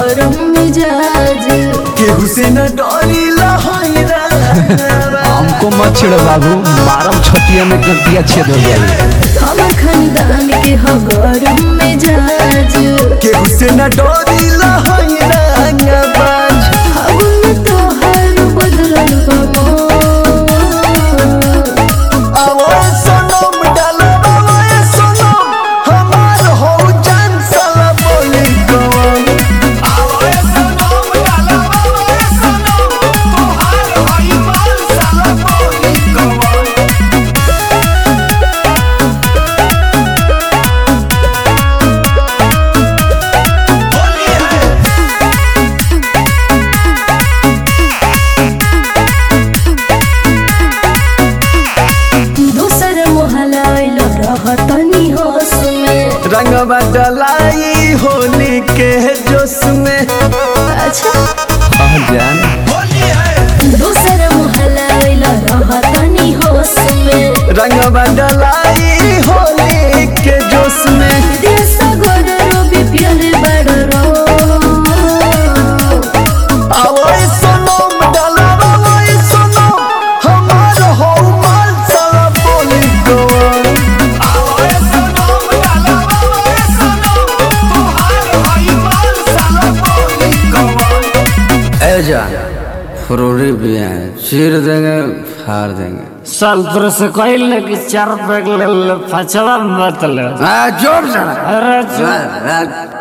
गरम मिजाज केहू से न डरिला हैरा हमको मत छेड़ो बाबू मारम छतिया में गलतिया छेद हो जाए हम खानदान के हो गरम मिजाज केहू से न डरिला हैरा बाज फागुन तोहर बदलल बाबो आवाज सनम डालो आवाज सनम हमार हो जान साला बोली गवन आवाज सनम डालो आवाज सनम तोहार होई मान साला बोली गवन दोसर मोहल्ला आइल रहतनी होश में रंगवा डलाई होली के जोश में अच्छा कहाँ जान दोसर मोहल्ला आइल रहतनी होश में रंगवा डलाई होली के जोश में देश गोर रवि प्यारे बड़रो आवाज सनम डालो आवाज सनम हमार हो मान साला बोली गवन आवाज सनम डालो आवाज सनम तोहार होई मान साला बोली गवन ए जान फ्रोरी भी हैं चीर देंगे फाड़ देंगे साल पर से कहल कि चार पैक ले ले पछवा मत ले आ जोर जरा अरे जो आ, आ,